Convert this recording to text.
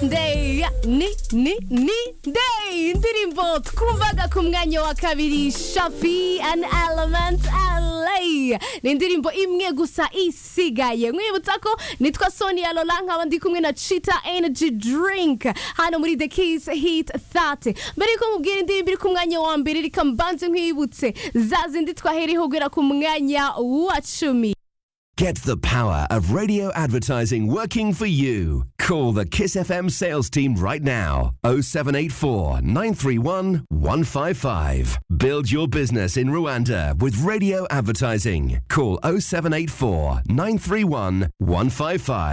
ya ni ni ni day indirimbo twumvaga ku mwanya wa kabiri shafi an element LA ni indirimbo imwe gusa isigaye mwibutsa ko nitwa sonia lola nkaba ndi kumwe na chita energy drink hano muri the kiss hit 30 mbere yuko mubwira indirimbo iri ku mwanya wa mbere reka mbanze nkwibutse za zindi twahereyeho guhera ku mwanya wa cumi Get the power of radio advertising working for you. Call the Kiss FM sales team right now 0784 931 155. Build your business in Rwanda with radio advertising. Call 0784 931 155.